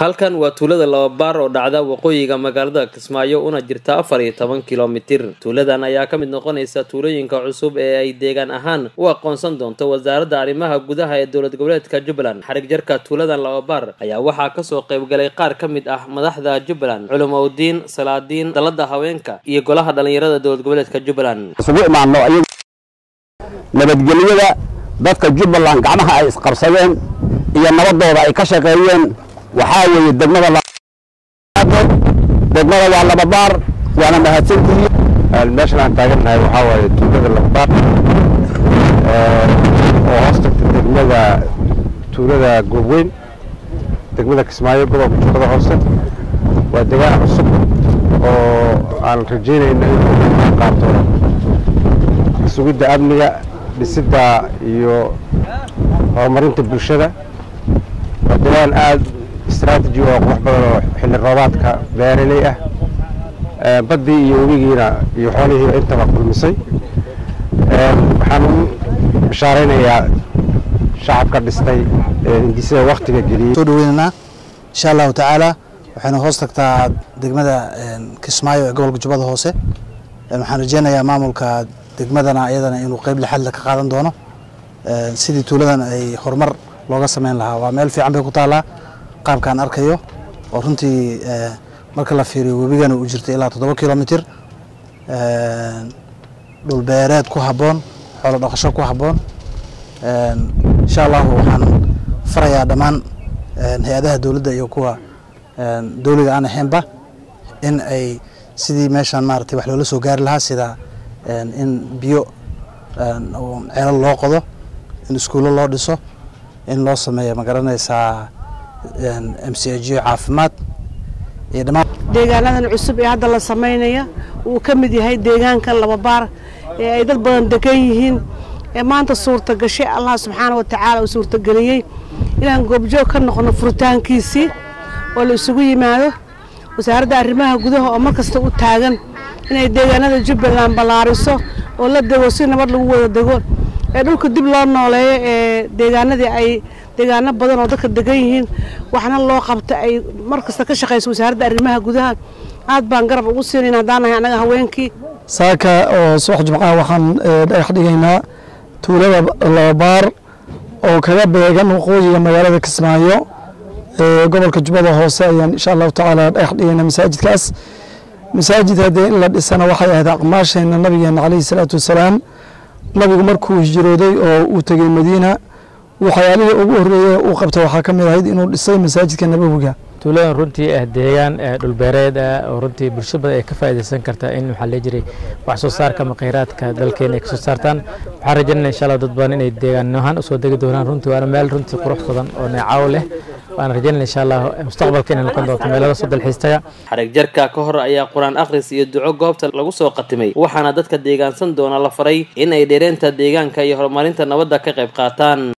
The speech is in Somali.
halkan waa tuulada lababaar oo dhacda waqooyiga magaalada kismaayo una jirta afar iyo toban kilomitir tuuladan ayaa ka mid noqonaysa tuulooyinka cusub ee ay deegaan ahaan u aqoonsan doonto wasaaradda arrimaha gudaha ee dowlad goboleedka jubbaland xarig jarka tuuladan lababaar ayaa waxaa kasoo qaybgalay qaar ka mid ah madaxda jubbaland culumowdiin salaadiin dalada haweenka iyo golaha dhallinyarada dowlad goboleedka jubbaland isugu imaano iyagu nabadgelyada dadka jubbaland gacmaha ay isqabsadeen iyo nabadooda ay ka shaqeeyeen waxaa weeye degmada degmada waa lababaar waana mahadsantihiin meeshan aan taagannahay waxaa waaye tuulada lababaar oo hoos tagta degmada tuulada goobweyn degmada kismaayo gobolka jubbada hoose waa degaan cusub oo aan rajaynayno inuu qaato sugidda amniga dhisidda iyo horumarinta bulshada waa degaan aada istraatiji oo qurux badan oo xilli roobaadka beeraley ah baddii iyo webigiina iyo xoolihiiba intaba kulmisay waxaan u bishaaraynayaa shacabka dhistay hindisada waktiga geliyey soo dhaweynaynaa insha allahu tacaala waxayna hoos tagtaa degmada kismaayo ee gobolka jubbada hoose waxaan rajeynayaa maamulka degmadana iyadana inuu qeyb lixaadle ka qaadan doono sidii tuuladan ay horumar looga sameyn lahaa waa meel fiican bay ku taallaa qaabkaan arkayo oo runtii marka la fiiriyo webigana uu jirta ilaa toddoba kilomitir dhulbeereed ku habboon xoolo dhaqasho ku habboon insha allahu waxaan farayaa dhammaan hay-adaha dowladda iyo kuwa dowliga aan ahaynba in ay sidii meeshaan maaragtay wax loola soo gaari lahaa sida in biyo ceelal loo qodo in iskuullo loo dhiso in loo sameeyo ma garanaysaa m c h caafimaad iyo dhammaan deegaanadan cusub ee hadda la samaynaya uu ka mid yahay deegaankan lababaar ee ay dad badan degan yihiin ee maanta suurta gashay allah subxaana wa tacaala uu suurtageliyey inaan goobjoog ka noqono furitaankiisii oo la isugu yimaado wasaaradda arrimaha gudaha oo mar kasta u taagan inay deegaanada jubbaland ballaariso oo la dego si nabad lagu wada dego ee dhulka dib loo nooleeyo ee deegaanadii ay deegaano badan oo dadka degan yihiin waxna loo qabta ay mar kasta ka shaqayso wasaaradda arrimaha gudaha aad baan garab ugu siinayn haddaan nahay annaga haweenkii saaka oo subax jimcaha waxaan dhagax dhigaynaa tuulada lababaar oo kaga beegan waqooyiga magaalada kismaayo ee gobolka jubbada hoose ayaan insha allahu tacaala dhagax dhigaynaa masaajidkaas masaajid haddee in la dhisana waxay ahayd aqmaasheenna nabigeena caleyhi salaatu wasalaam nabigu markuu hijrooday oo uu tegey madiina waxyaalihii ugu horreeyey uu qabta waxaa ka mid ahayd inuu dhisay masaajidka nabowiga tuuladan runtii ah deegaan dhulbeereed ah oo runtii bulsho badan ay ka faa'iidaysan kartaa in waxaa lee jiray wax soo saarka ama kheyraadka dalkeena ay ka soo saartaan waxaan rajaynaya insha allah dad badan inay deegaan ahaan usoo degi doonaan runtii waana meel runtii qurux badan oo neecaw leh waan rajaynaya insha allah mustaqbalka inay noqon doonto meelada soo dalxiistaga xarig jarka ka hor ayaa qur-aan akhris iyo duco goobta lagu soo qatimay waxaana dadka deegaansan doona la faray in ay dheereenta deegaanka iyo horumarinta nabadda ka qayb qaataan